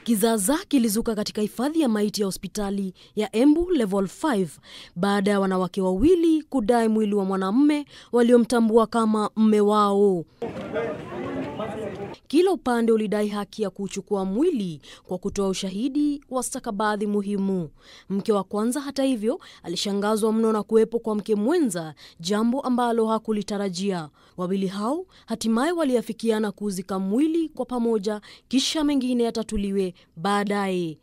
Kizaazaa kilizuka katika hifadhi ya maiti ya hospitali ya Embu Level 5 baada ya wanawake wawili kudai mwili wa mwanamume waliomtambua kama mme wao. Kila upande ulidai haki ya kuchukua mwili kwa kutoa ushahidi wa stakabadhi muhimu. Mke wa kwanza, hata hivyo, alishangazwa mno na kuwepo kwa mke mwenza, jambo ambalo hakulitarajia. Wawili hao hatimaye waliafikiana kuuzika mwili kwa pamoja, kisha mengine yatatuliwe baadaye.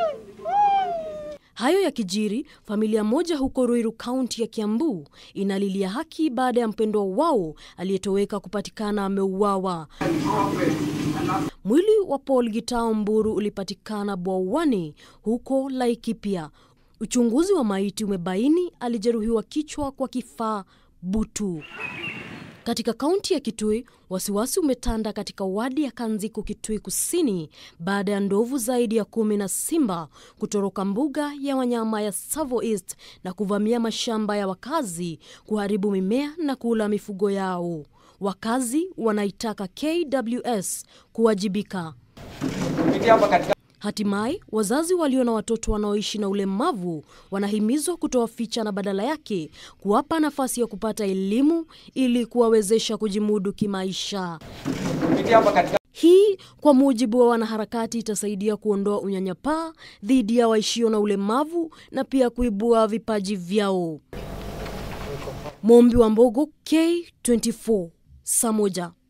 Hayo yakijiri, familia moja huko Ruiru, kaunti ya Kiambu, inalilia haki baada ya mpendwa wao aliyetoweka kupatikana ameuawa. Mwili wa Paul Gitao Mburu ulipatikana bwawani huko Laikipia. Uchunguzi wa maiti umebaini alijeruhiwa kichwa kwa kifaa butu. Katika kaunti ya Kitui, wasiwasi umetanda katika wadi ya Kanziku, Kitui Kusini, baada ya ndovu zaidi ya kumi na simba kutoroka mbuga ya wanyama ya Tsavo East na kuvamia mashamba ya wakazi, kuharibu mimea na kula mifugo yao. Wakazi wanaitaka KWS kuwajibika. Hatimaye wazazi walio na watoto wanaoishi na ulemavu wanahimizwa kutowaficha na badala yake kuwapa nafasi ya kupata elimu ili kuwawezesha kujimudu kimaisha. Hii kwa mujibu wa wanaharakati itasaidia kuondoa unyanyapaa dhidi ya waishio na ulemavu na pia kuibua vipaji vyao. Mombi wa Mbogo, K24, saa moja.